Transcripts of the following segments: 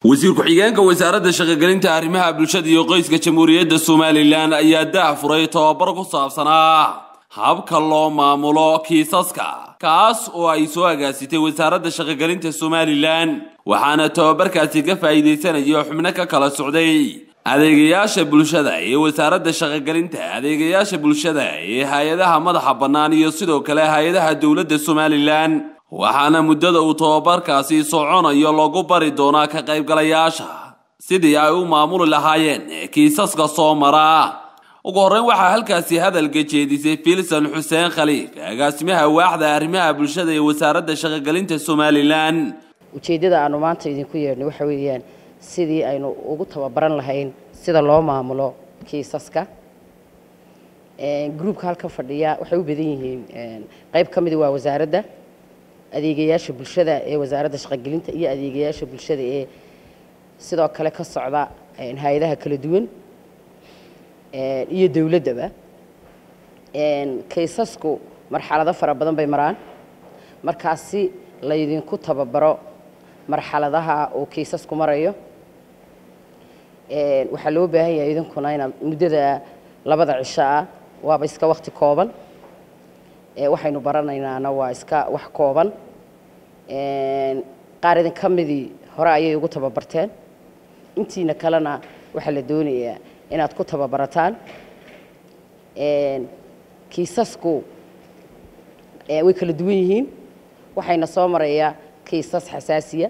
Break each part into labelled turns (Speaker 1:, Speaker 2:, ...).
Speaker 1: wasiir ku-xigeenka wasaaradda shaqogelinta arrimaha bulshada iyo qoyska jamhuuriyadda somalilan ayaa daah furay tobabar ku saabsanaa habka loo maamulo kiisaska kaas oo ay soo agaasitay wasaaradda shaqogelinta somalilan waxaana tobabarkaasi ka faa'iidaysanaya xubno ka kala socday adeegayaasha bulshada ee wasaaradda shaqogelinta adeegayaasha bulshada ee hay-adaha madaxa bannaan iyo sidoo kale hay-adaha dowladda somalilan waxaana muddada uu tobabarkaasi soconayo lagu bari doonaa ka qaybgalayaasha sidii ay u maamuli lahaayeen kiisaska soo mara ugu horreyn waxaa halkaasi hadalka jeedisay filson xuseen khaliif agaasimaha waaxda arrimaha bulshada ee wasaaradda shaqogelinta somalilan
Speaker 2: ujeeddada aanu maanta idinku yeedhnay waxa weeyaan sidii aynu ugu tababaran lahayn sida loo maamulo kiisaska gruubka halkan fadhiya waxay u badan yihiin qayb ka midi waa wasaaradda adeegayaasha bulshada ee wasaaradda shaqogelinta iyo adeegayaasha bulshada ee sidoo kale ka socda hay-adaha kala duwan iyo dowladdaba kaysasku marxalado fara badan bay maraan markaasi laydinku tababaro marxaladaha uu kaysasku marayo waxaa loo baahan yahay idinkuna inaad muddada labada cisho ah waaba iska wakti kooban waxaynu baranaynaana waa iska wax kooban qaar idin ka midii hore ayay ugu tababarteen intiina kalena waxaa la doonayaa inaad ku tababarataan kiisasku way kala duwan yihiin waxayna soo marayaa kiisas xasaasiya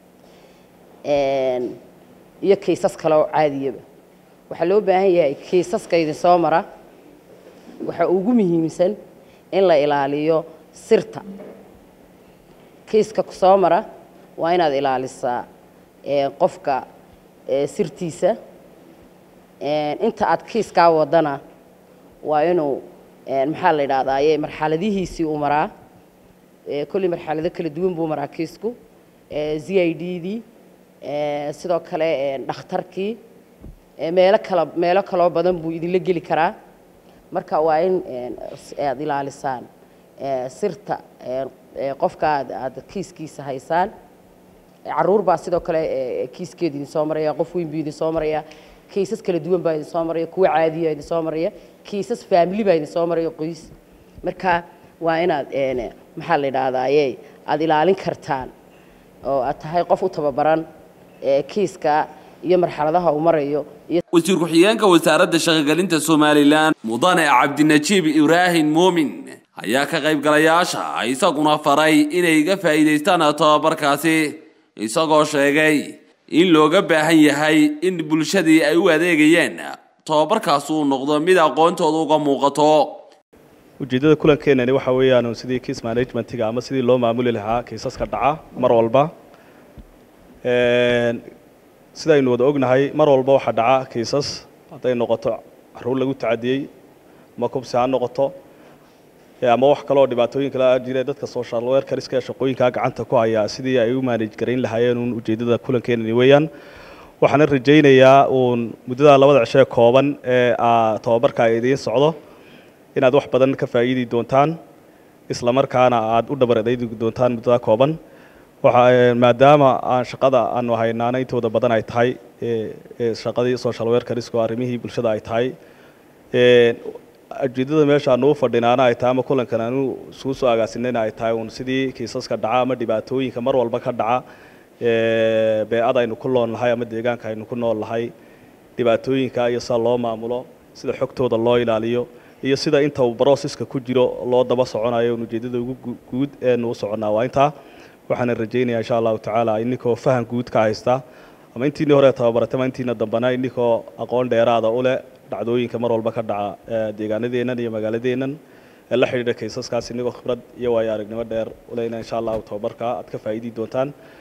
Speaker 2: iyo kiisas kale oo caadiyaba waxaa loo baahan yahay kiisaska idin soo mara waxaa ugu muhiimsan in la ilaaliyo sirta kiiska ku soo mara waa inaad ilaalisaa qofka sirtiisa inta aad kiiskaa wadana waa inuu maxaa la yidhahdaaye marxaladihiisii uu maraa kolley marxalado kala duwan buu maraa kiisku z i d dii sidoo kale dhakhtarkii meelo kala meelo kaloo badan buu idinla geli karaa marka waa in aad ilaalisaan sirta qofka aad kiiskiisa haysaan caruur baa sidoo kale kiiskeeda idin soo maraya qof weyn buu idin soo maraya kiisas kala duwan baa idin soo maraya kuwa caadiya idin soo maraya kiisas faamili baa idin soo maraya qoys marka waa inaad maxaa la yidhahdaaye aada ilaalin kartaan oo aad tahay qof u tababaran kiiska iyo marxaladaha uu marayo
Speaker 1: wasiir ku-xigeenka wasaaradda shaqogelinta somalilan mudane cabdinajiib ibraahim muumin ayaa ka qaybgalayaasha isaguna faray inay ga faa'iidaystaan tobabarkaasi isagoo sheegay in looga baahan yahay in bulshadii ay u adeegayeen tobabarkaas uu noqdo mid aqoontooda uga muuqato
Speaker 3: ujeeddada kulankeenani waxa weeyaan sidii kiis managementiga ama sidii loo maamuli lahaa kiisaska dhaca mar walba sidaynu wada ognahay mar walba waxaa dhaca kiisas hadday noqoto caruur lagu tacadiyey ama kubsi ha noqoto ama wax kaleoo dhibaatooyin kale jira dadka social workerska ee shaqooyinkaa gacanta ku haya sidii ay u manage garayn lahaayeen uun ujeeddada kulankeenani weeyaan waxaana rajaynayaa uun muddada labada cisho ee kooban ee tobabarka ay idiin socdo inaad wax badan ka faa'iidi doontaan isla markaana aad u dhabaradaydi doontaan muddada kooban maadaama aan shaqada aanu haynaana intooda badan ay tahay shaqadii social workersku arrimihii bulshada ay tahay ujeeddada meesha aanu u fadhinaana ay tahay ama kulankan aanu isugu soo agaasinayna ay tahay uun sidii kiisaska dhaca ama dhibaatooyinka mar walba ka dhaca bee-ada aynu ku nool nahay ama deegaanka aynu ku nool nahay dhibaatooyinka iyo sida loo maamulo sida xogtooda loo ilaaliyo iyo sida inta uu brocesska ku jiro loo daba soconayo un ujeeddada ugu guud eenu u soconnaa waa intaa waxaana rajaynayaa insha allahu tacaala ininkoo faham guud ka haysta ama intiinii hore tababaratay ama intiina dambana ininkoo aqoon dheeraada u leh dhacdooyinka mar walba ka dhaca deegaanadeennan iyo magaaladeennan ee la xidhiidha kaysaskaas inigoo khibrad iyo waayo aragnimo dheer uleyna insha allahu tababarka aad ka faa'iidi doontaan